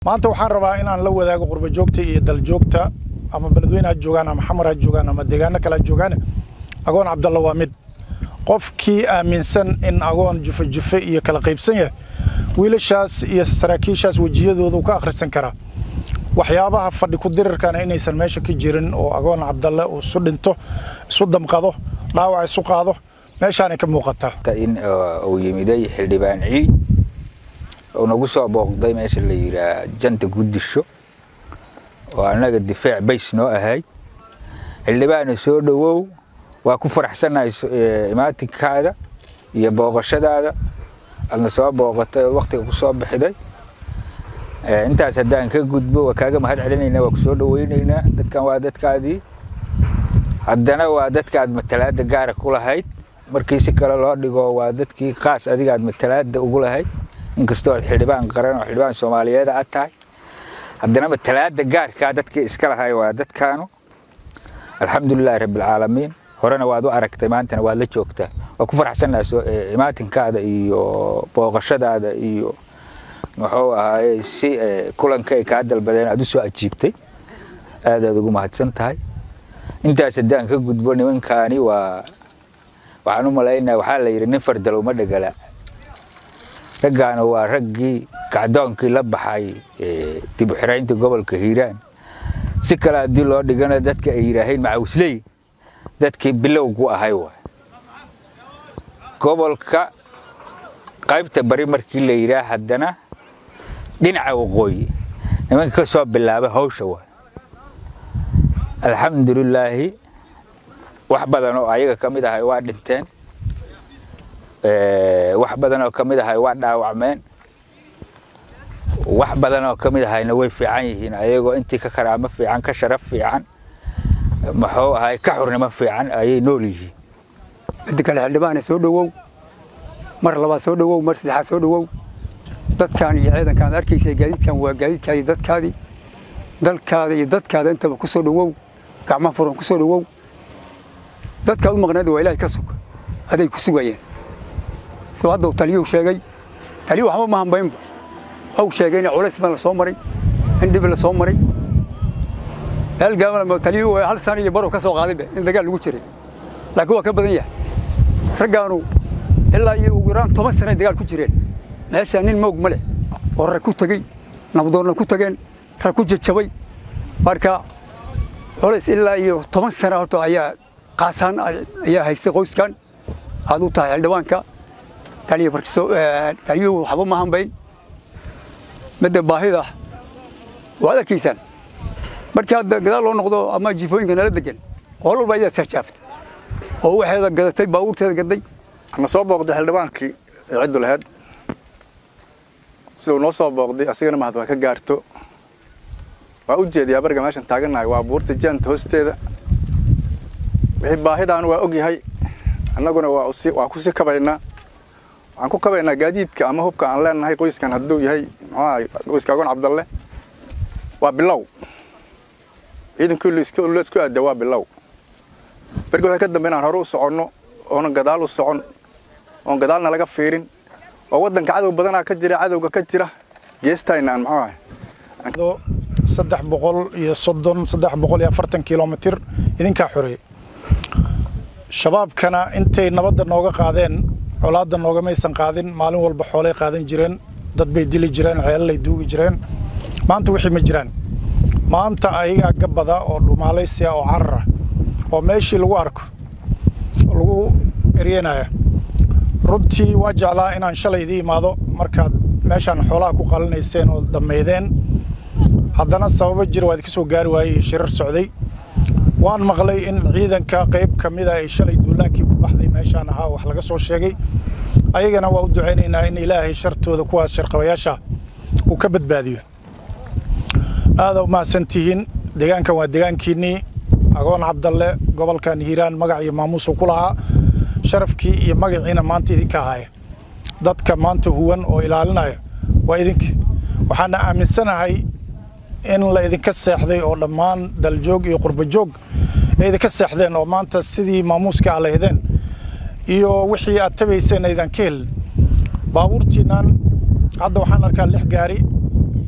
maanta waxaan rabaa inaan la wadaago qurbajoogta iyo daljoogta ama beledweyne ha joogaan ama xamar ha joogaan ama deegaano kale ha joogaan agoon cabdalla waa mid qofkii aaminsan in agoon jufe jufe iyo kala qaybsan yahay wiilashaas iyo saraakiishaas wejiyadooda uu ka akhrisan karaa waxyaabaha fadhi ku dirirkana inaysan meesha ka jirin oo agoon cabdalle uu isu dhinto isu damqado dhaawac isu qaado meeshaanay ka muuqataa in uu yimiday xildhibaan ciid oo nagu soo booqday meesha la yidhaah janta guddisho oo annaga difaac bays noo ahay xildhibaana soo dhowow waa ku faraxsannahay imaatinkaada iyo booqashadaada aadna soo booqatay oo wakhtiga ku soo bixiday intaas haddaan ka gudbo waa kaaga mahad celinaynaa waa ku soo dhowaynaynaa dadkan waa dadkaadii haddana waa dadkaad matalaadda gaara ku lahayd markii si kale loo dhigo waa dadkii qaas adigaad matalaadda ugu lahayd inkastoo aad xildhibaan qaran oo xildhibaan soomaaliyeed aad tahay haddana matalaadda gaarkaa dadkii iska lahay waa dadkaanu alxamdulilaahi rabbilcaalamiin horena waad u aragtay maantana waad la joogtaa waa ku faraxsannaha imaatinkaada iyo booqashadaada iyo muxuu ahaaye si kulanka ay kaa dalbadeen aad u soo ajiibtay aadaad ugu mahadsan tahay intaas haddaan ka gudbo nimankaani waa waxaan u malaynaya waxaa la yidhi nin fardalow ma dhegala raggaana waa raggii kacdoonkii la baxay dib u xiraynta gobolka hiiraan si kale haddii loo dhigana dadka ay yidhaaheen macawisley dadkii bilowgu ahay waay gobolka qaybta bari markii la yidhaah haddana dhinaca waqooyi nimanka ka soo bilaabay hawsha waay alxamdulilaahi wax badan oo ayaga ka mid ahay waa dhinteen wax badan oo ka mid ahay waa dhaawacmeen wax badan oo ka mid ahayna way fiican yihiin ayagoo intii ka karaamo fiican ka sharaf fiican muxuu ahay ka xurnimo fiican ayay nool yihiin midda kale xildhibaane soo dhowow mar labaad soo dhowow mar saddexaad soo dhowow dadkaan iyo ciidankaan arkaysa gaadiidkan waa gaadiidkaadii dadkaadii dalkaada iyo dadkaada intaba ku soo dhowow gacmaha furan ku soo dhowow dadkaad u maqneed waa ilaahay ka sug aday ku sugayeen soo hadda taliyuu sheegay taliyu waxba ma hambaynba waxuu sheegay in culays baan la soo maray in dhib la soo maray meel gaaban taliyu hal sano iyo barow ka soo qaadayba in dagaal lagu jiray laakiin waa ka badan yahay raggaanu ilaa iyo ugu yaraan toban sanay dagaal ku jireen meeshaa nin moog ma leh oo rag ku tegey nabdoonna ku tageen rag ku jajabay marka culays ilaa iyo toban sana horta ayaa qaasaan ayaa haystay qoyskan aad u tahay xildhibaanka taliya taliyuhu waxba ma hambayn midda baahida waad arkaysaan markii hadda gadaal loo noqdo ama jifooyinka nala degan qool walba ayaa sahjaaftay oo waxeeda gadatay baabuurteeda gaday ana soo booqday xildhibaankii ee ciddu lahayd sida uu noo soo booqday asigana mahad waa ka gaarto waa u jeediyaa bariga meeshan taagannahay waa buurta jaanta hoosteeda wixii baahidaanu waa og yahay annaguna waa ku sii kabaynaa waxaan ku kabaynaa gaadiidka ama hubka aan leenahay qoyskan hadduu yahay muxuaha qoyska agoon cabdalle waa bilow ciidankii la isku aada waa bilow bergi waxay ka dambe inaan hore u soconno oonan gadaal u socon oon gadaalna laga fiirin oo waddanka cadow badanaa ka jira cadowga ka jira geestayna aan muxuu ahay saddex boqol iyo soddon saddex boqol iyo afartan kilomitir idinkaa xoreeyey shabaabkana intay nabadda nooga qaadeen colaadda noogamaysan qaadin maalin walba xoolay qaadan jireen dad bay dili jireen ceelalay duugi jireen maanta wixii ma jiraan maanta ayagaa gabbada oo dhumaalaysiya oo carara oo meeshii lagu arko lagu eryenaya runtii waa jeclaa inaan shalay idii imaado markaad meeshaan xoolaha ku qalinayseen oo dhammaydeen haddana sababo jira waa idinka soo gaari waayey iyo shirar socday waan maqlay in ciidanka qayb ka mida ay shalay duulaankii ku baxday meeshaan ahaa wax laga soo sheegay ayagana waa u ducaynaynaa in ilaahay shartooda kuwaas sharqabayaasha uu ka badbaadiyo aada u mahadsan tihiin deegaankan waa deegaankiinnii agoon cabdalle gobolkan hiiraan magac iyo maamuusuu ku lahaa sharafkii iyo magaciina maanta idinka ahaaya dadka maanta huwan oo ilaalinaya waa idinka waxaana aaminsanahay in la idinka seexday oo dhammaan daljoog iyo qurbajoog ay idinka seexdeen oo maanta sidii maamuuska a lahdeen iyo wixii aad tabayseen aydan ka helin baabuurtiinnan hadda waxaan arkaa lix gaari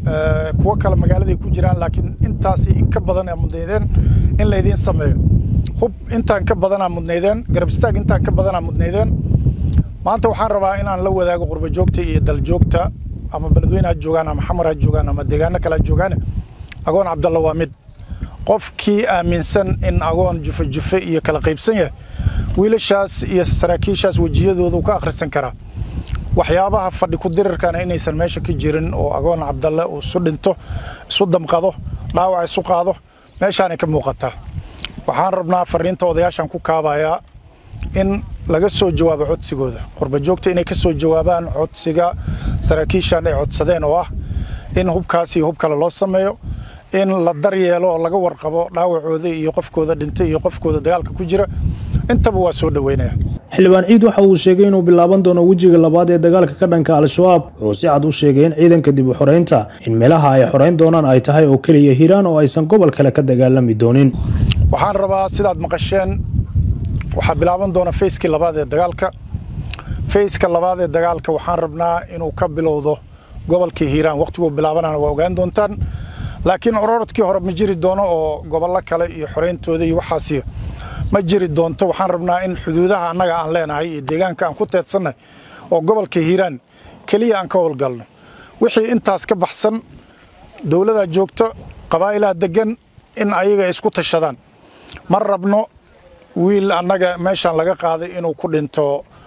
kuwo kale magaaladay ku jiraan laakiin intaasi in ka badan aa mudnaydeen in laydiin sameeyo hub intaan ka badanaa mudnaydeen garab istaag intaan ka badanaa mudnaydeen maanta waxaan rabaa inaan la wadaago qurba joogta iyo daljoogta ama beledweyne ha joogaan ama xamar ha joogaan ama deegaano kale ha joogaan agoon cabdalla waa mid qofkii aaminsan in agoon jufe jufe iyo kala qaybsan yahay wiilashaas iyo saraakiishaas wejiyadooda uu ka akhrisan karaa waxyaabaha fadhi ku dirirkana inaysan meesha ka jirin oo agoon cabdalle uu isu dhinto isu damqado dhaawac isu qaado meeshaanay ka muuqataa waxaan rabnaa fariinta odayaashan ku kaabayaa in laga soo jawaabo codsigooda qurba joogta inay ka soo jawaabaan codsiga saraakiishan ay codsadeen oo ah in hubkaas iyo hub kale loo sameeyo in la daryeelo oo laga warqabo dhaawacooda iyo qofkooda dhintay iyo qofkooda dagaalka ku jira intaba waa soo dhoweynaya xildhibaan ciid waxa uu sheegay inuu bilaaban doono wejiga labaad ee dagaalka ka dhanka al-shabaab wuxuu si cad u sheegay in ciidanka dib u xoreynta in meelaha ay xoreyn doonaan ay tahay oo keliya hiiraan oo aysan gobol kale ka dagaalami doonin waxaan rabaa sidaad maqasheen waxaa bilaaban doona fayskii labaad ee dagaalka fayska labaad ee dagaalka waxaan rabnaa inuu ka bilowdo gobolkii hiiraan wakhtiguu bilaabanana waa ogaan doontaan laakiin ororodkii hore ma jiri doono oo gobollo kale iyo xoreyntooda iyo waxaasiyo ma jiri doonto waxaan rabnaa in xuduudaha annaga aan leenahay iyo deegaanka aan ku teedsannahay oo gobolka hiiraan keliya aan ka howlgalno wixii intaas ka baxsan dowladaa joogto qabaa'ilaha deggan in ayaga isku tashadaan ma rabno wiil annaga meeshaan laga qaaday inuu ku dhinto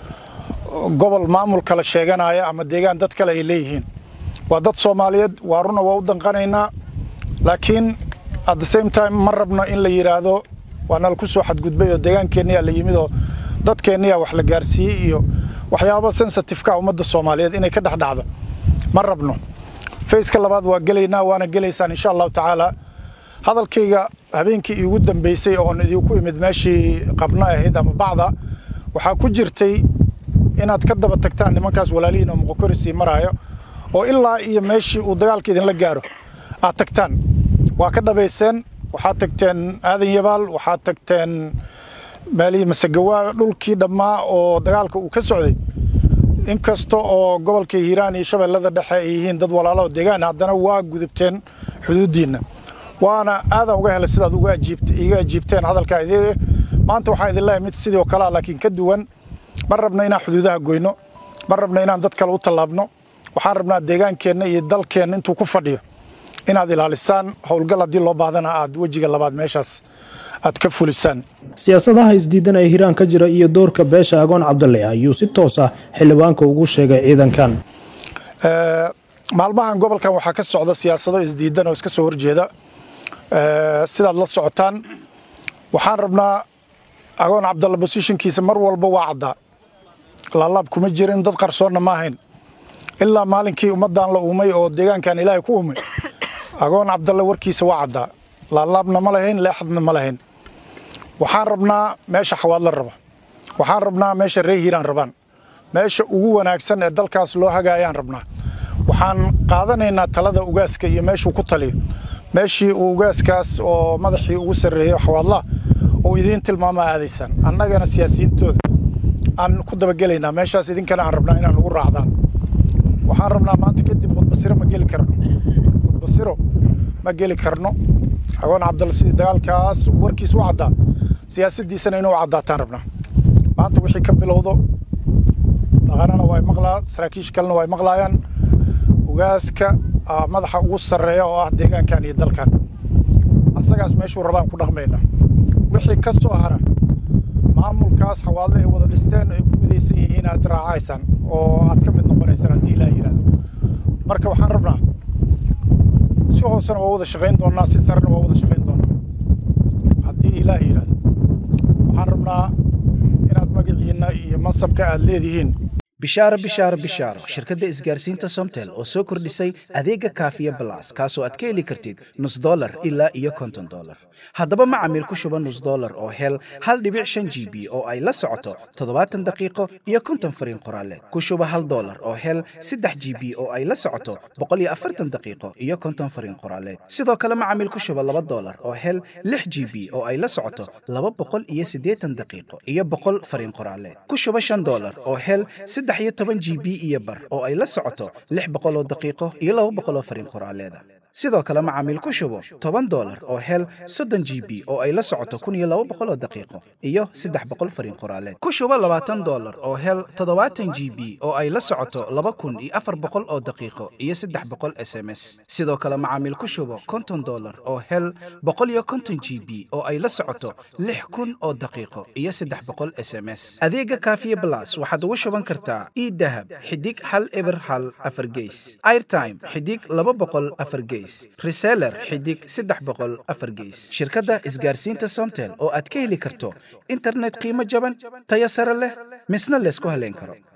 gobol maamul kale sheeganaya ama deegaan dad kale ay leeyihiin waa dad soomaaliyeed waa runa waa u danqanaynaa laakiin at the same time ma rabno in la yidhaahdo waa nala ku soo xadgudbay oo deegaankeeniyaa la yimid oo dadkeenniyaa wax la gaarsiiyey iyo waxyaabo sensitifeka ummadda soomaaliyeed inay ka dhex dhacdo ma rabno fayska labaad waa gelaynaa waana gelaysaan insha allahu tacaala hadalkayga habeenkii iigu dambaysay oon idinku imid meeshii qabno ahayd ama bacda waxaa ku jirtay inaad ka daba tagtaan nimankaas walaalihiin oo muqokori sii maraayo oo ilaa iyo meeshii uu dagaalka idinla gaaro aad tagtaan waa ka dhabayseen waxaad tagteen aadan yabaal waxaad tagteen meelihii masagawaa dhulkii dhammaa oo dagaalka uu ka socday inkasta oo gobolka hiiraan iyo shabeellada dhexe ay yihiin dad walaalo deegaan haddana waa gudubteen xuduuddiinna waana aadan uga helay sidaad uga iga ajiibteen hadalkaa idin maanta waxaan idin leeyahay mid sidoo kalea laakiin ka duwan ma rabno inaan xuduudaha goyno ma rabno inaan dad kale u tallaabno waxaan rabnaa deegaankeenna iyo dalkeenna intuu ku fadhiyo inaad ilaalisaan howlgal haddii loo baahdana aad wejiga labaad meeshaas aad ka fulisaan siyaasadaha isdiidan ee hiiraan ka jira iyo doorka beesha agoon cabdalle ayuu si toos ah xildhibaanka ugu sheegay ciidankan maalmahan gobolkan waxaa ka socda siyaasado isdiidan oo iska soo horjeeda sidaad la socotaan waxaan rabnaa agoon cabdalle bosishinkiisa mar walba waa caddaa laalaab kuma jirin dad qarsoonna ma ahayn ilaa maalinkii ummaddan la uumay oo deegaankan ilaahay ku uumay agoon cabdalle warkiisa waa caddaa laalaabna ma lahayn leexadna ma lahayn waxaan rabnaa meesha xawaadla raba waxaan rabnaa meesha ree hiiraan rabaan meesha ugu wanaagsan ee dalkaas loo hagaayaan rabnaa waxaan qaadanaynaa talada ugaaska iyo meeshuu ku taliyo meeshii uu ugaaskaas oo madaxii ugu sarreeyo xawaadlaha oo idiin tilmaamaa aadaysaan annagana siyaasiyiintooda aan ku dabagelaynaa meeshaas idinkana aan rabnaa inaan ugu raacdaan waxaan rabnaa maanta kadib khudbasiro ma geli karno khudbasiro ma geli karno agoon cabdalle sidii dagaalkaas warkiis u caddaa siyaasaddiisana inuu caddaataan rabnaa maanta wixii ka bilowdo dhaqanana waa maqlaa saraakiisha kalena waa maqlaayaan ugaaska madaxa ugu sarreeya oo ah deegaankan iyo dalkan asagaas meeshuu rabaan ku dhaqmayna wixii ka soo hara maamulkaas xawaadle ay wada dhisteen ay ku midaysan yihiin aad raacaysaan oo aad ka mid noqonaysaan haddii ilaah yidhahdo marka waxaan rabnaa si hoosena waa wada shaqayn doonnaa si sarena waa wada shaqayn doonnaa haddii ilaah yidhahdo waxaan rabnaa inaad magaciinna iyo mansabka aad leedihiin bishaaro bishaaro bishaaro shirkadda isgaarsiinta somtel oo soo kordhisay adeega kaafiya balas kaasoo aad ka heli kartid nus dolar ilaa iyo konton dolar haddaba macamiil ku shuba nus dolar oo hel hal dhibic shan g b oo ay la socoto toddobaatan daqiiqo iyo konton fariin qoraaleed ku shuba hal dolar oo hel saddex g b oo ay la socoto boqol iyo afartan daqiiqo iyo konton fariin qoraaleed sidoo kale macamiil ku shuba laba dolar oo hel lix g b oo ay la socoto laba boqol iyo siddeetan daqiiqo iyo boqol fariin qoraaleed ku shuba shan dolar oo hel saddex saddex iyo toban g b iyo bar oo ay la socoto lix boqol oo daqiiqo iyo laba boqol oo fariin qoraaleeda sidoo kale macaamiil ku shubo toban dolar oo hel soddon g b oo ay la socoto kun iyo laba boqol oo daqiiqo iyo saddex boqol fariin qoraaleed ku shubo labaatan dolar oo hel toddobaatan g b oo ay la socoto laba kun iyo afar boqol oo daqiiqo iyo saddex boqol s m s sidoo kale macaamiil ku shubo konton dolar oo hel boqol iyo konton g b oo ay la socoto lix kun oo daqiiqo iyo saddex boqol s m s adeega kaafiye blas waxaad ugu shuban kartaa idahab xidig hal eber hal afar geys airtime xidig laba boqol afar geys reseller xidig saddex boqol afar geys shirkadda isgaarsiinta somtel oo aad ka heli karto internet qiimo jaban tayo sare leh misna laysku haleyn karo